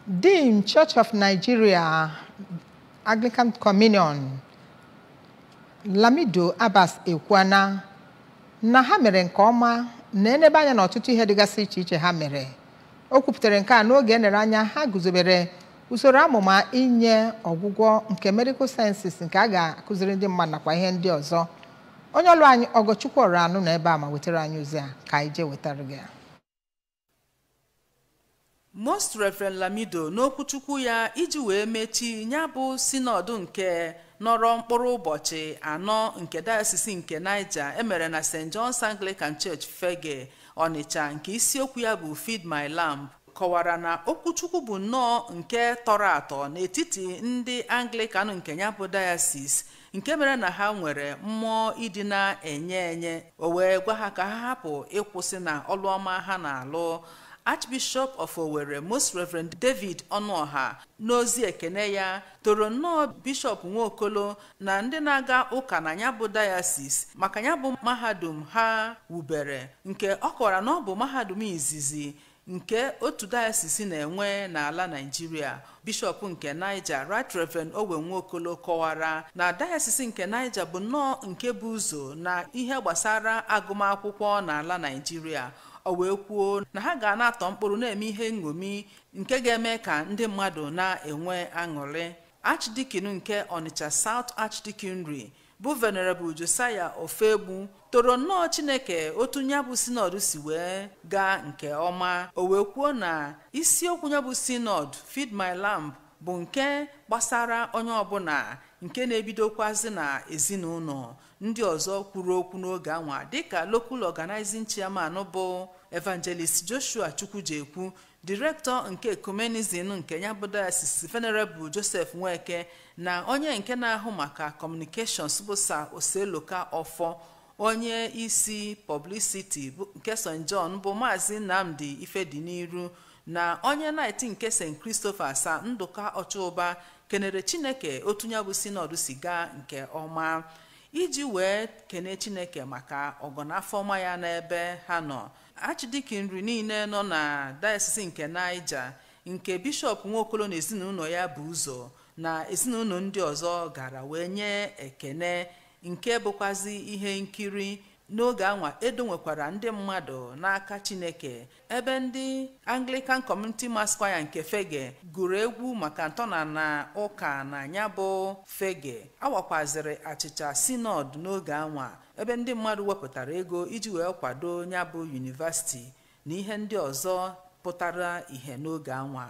Dean Church of Nigeria Anglican Communion Lamido Abbas ekwuana na ha mere nke ọma na enebe anya na ọtụtụ ihe dịgasị iche iche ha mere o kwupụtara nke a n'oge enere anya ha guzobere usoro amụma inye ọgwụgwọ nke medical sciences nke a ga-akụziri ndị mmadụ nakwa ihe ndị ọzọ onye ọlụ anyị ọgọchukwu ọrụ anụ na ebe a ma wetara anyị ozi a ka anyị jee wetara gị ya most reverend lamido n'okwuchukwu ya iji wee mechi ya bụ sinọdụ nke nọrọ mkpụrụ ụbọchị anọ nke dayọsisi nke niger emere na st john's anglican church fege ọnịcha nke isiokwu ya bụ feed my lamb kọwara na okwuchukwu bụ nnọọ nke tọrọ atọ n'etiti ndị anglican nke ya bụ dayasis nke mere na ha nwere mmụọ ịdị na-enye enye o wee gwa ha ka ha hapụ ịkwụsị na ọlụọma ha na-alụ archbishop of owerri most reverend david ọnụọha n'ozi ekene ya toro nnọọ bishọp nwaokolo na ndị na-aga ụka na ya bụ dayasis maka ya bụ mahadum ha wubere nke ọ kọwara na ọ bụ mahadum izizi nke otu dayasis na-enwe n'ala naijiria bishọp nke niger right reverend owe nwaokolo kọwara na dayasis nke niger bụ nnọọ nke bụ ụzọ na ihe gbasara agụmakwụkwọ n'ala naijiria o wee kwuo na ha ga na-atọ mkpụrụ na-eme ihe nṅomi nke ga-eme ka ndị mmadụ na-enwe aṅụrị archdeacon nke onitsha south archdeaconry bụ venerable josiah ofegbu toro nnọọ chineke otu ya bụ sinọd si wee gaa nke ọma o wee kwuo na isiokwu ya bụ sinọd feed my lamb bụ nke gbasara onye ọbụla nke na-ebidokwazi na ezinụlọ ndị ọzọ kwuru okwu n'oge anwa dịka local organizing chairman bụ evangelist joshua chukwujekwu direktọ nke ecumenism nke ya bụ diocese venerable joseph nweke na onye nke na-ahụ maka communications bụ sa oseloka ọfọ onye isi publicity nke st john bụ maazị nnamdi ifediniru na onye naịtị nke st christopher sa ndụka ọchụba kenere chineke otu ya bụ sinọd si gaa nke ọma iji wee kene chineke maka ọgọnafọ ọma ya n'ebe ha nọ archdeacon nri niile nọ na dayọsis nke niger nke bishọp nwaokolo na ezinụlọ ya bụ ụzọ na ezinụlọ ndị ọzọ gara wee nye ekene nke bụkwazi ihe nkiri n'oge anwa edo nwekwara ndị mmadụ n'aka chineke ebe ndị anglican community mass choir nke fege gụrụ egwu maka ntọna na ụka na ya bụ fege awakwaziri achịcha sinod n'oge anwa ebe ndị mmadụ wepụtara ego iji wee kwado ya bụ yunivasiti na ihe ndị ọzọ pụtara ihe n'oge anwa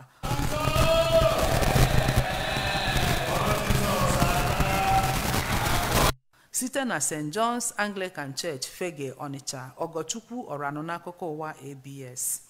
site na st john's anglican church fege onitsha ọgọchukwu ọranụ n'akụkọ ụwa abs